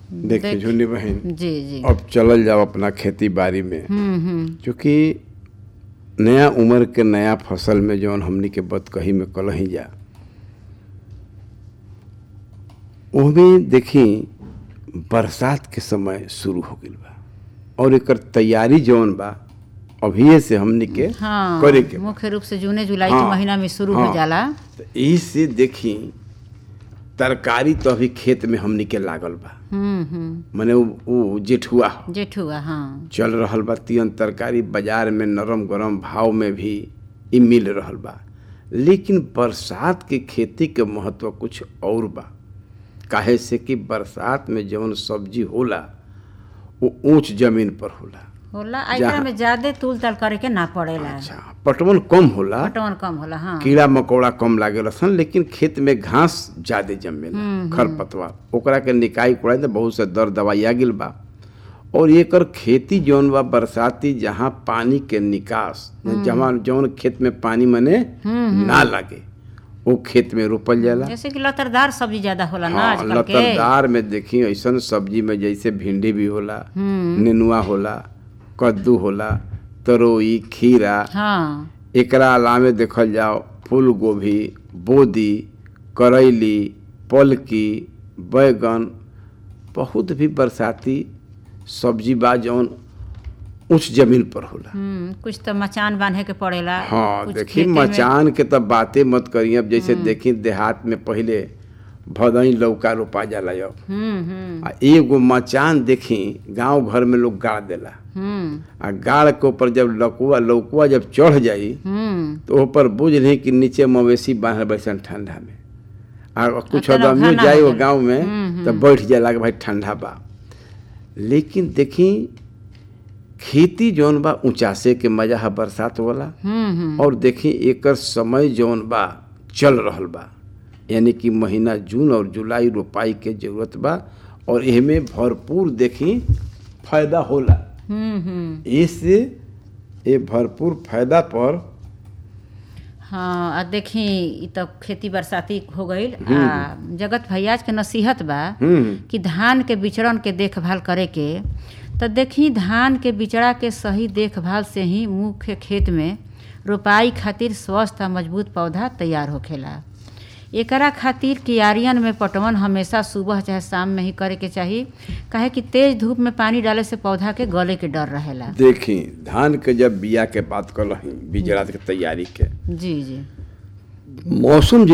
देखिए देख- झुन्नी बहन जी जी अब चलल जाओ अपना खेती बाड़ी में हम्म हम्म क्योंकि नया उम्र के नया फसल में जौन हमनी के बतकही में कलही जा ओहमे देखी बरसात के समय शुरू हो गइल बा और एकर तैयारी जौन बा अभिये से हमनी के हाँ करे के बा। मुख्य रूप से जूने जुलाई हाँ, के महीना में शुरू हो हाँ। जाला तो एही से देखी तरकारी तो अभी खेत में हमनी के लागल बा हम्म हम्म मने उ, उ जेठुआ ह। जेठुआ हाँ चल रहल बा तियन तरकारी बाजार में नरम गरम भाव में भी इ मिल रहल बा लेकिन बरसात के खेती के महत्व कुछ और बा काहे से कि बरसात में जौन सब्जी होला वो ऊंच जमीन पर होला होला आ जहाँ- एकरा में ज्यादा तूल ताल करे के ना पड़ेला अच्छा पटवन कम होला पटवन कम होला हाँ कीड़ा मकोड़ा कम लागेला सन लेकिन खेत में घास ज्यादा जमेला खरपतवार ओकरा के निकाई कुड़ाई तो बहुत से दर दवाई आ गेल बा और एकर खेती जौन बा बरसाती जहाँ पानी के निकास जहाँ जौन खेत में पानी मने ना लागे वो खेत में रोपल जाला जैसे कि लतरदार सब्जी ज्यादा होला ना हाँ आजकल के लतरदार में देखी ऐसन सब्जी में जैसे भिंडी भी होला नेनुआ होला कद्दू होला तरोई खीरा हाँ एकरा अलावे देखल जाओ फूल गोभी बोदी करैली पलकी बैगन बहुत भी बरसाती सब्जी बा जौन उच्च जमीन पर होला हम्म कुछ तो मचान बांधे के पड़ेला हाँ कुछ देखी खेते में- मचान के तो बातें मत करिए अब जैसे देखी देहात में पहले भदई लौका रोपा जाला अब हम्म हम्म आ एगो मचान देखी गांव घर में लोग गाड़ देला हम्म आ गाड़ के ऊपर जब लकुआ लौकुआ जब चढ़ जाई हम्म तो ऊपर बुझ नहीं कि नीचे मवेशी बांधल बैसन ठंडा में आ कुछ आ, तेना आदमियों घना जाए हो वो जाला। गांव में तो बैठ जाला कि भाई ठंडा बा लेकिन देखी खेती जौन बा ऊंचासे के मजा है बरसात वाला हम्म हम्म और देखी एकर समय जौन बा चल रहल बा यानी कि महीना जून और जुलाई रोपाई के जरूरत बा और एहमे भरपूर देखी फायदा होला हम्म हम्म इससे ये भरपूर फायदा पर हाँ आ देखी इ तो खेती बरसाती हो गईल आ जगत भैयाज के नसीहत बा हम्म कि धान के बिचड़न के देखभाल करे के तो देखी धान के बिचड़ा के सही देखभाल से ही मुख्य खेत में रोपाई खातिर स्वस्थ आ मजबूत पौधा तैयार होखेला एकरा खातिर कियारियन में पटवन हमेशा सुबह चाहे शाम में ही करे के चाही काहे कि तेज धूप में पानी डाले से पौधा के गले के डर रहेला देखी धान के जब बिया के बात कर रही बीजड़ा के तैयारी के जी जी मौसम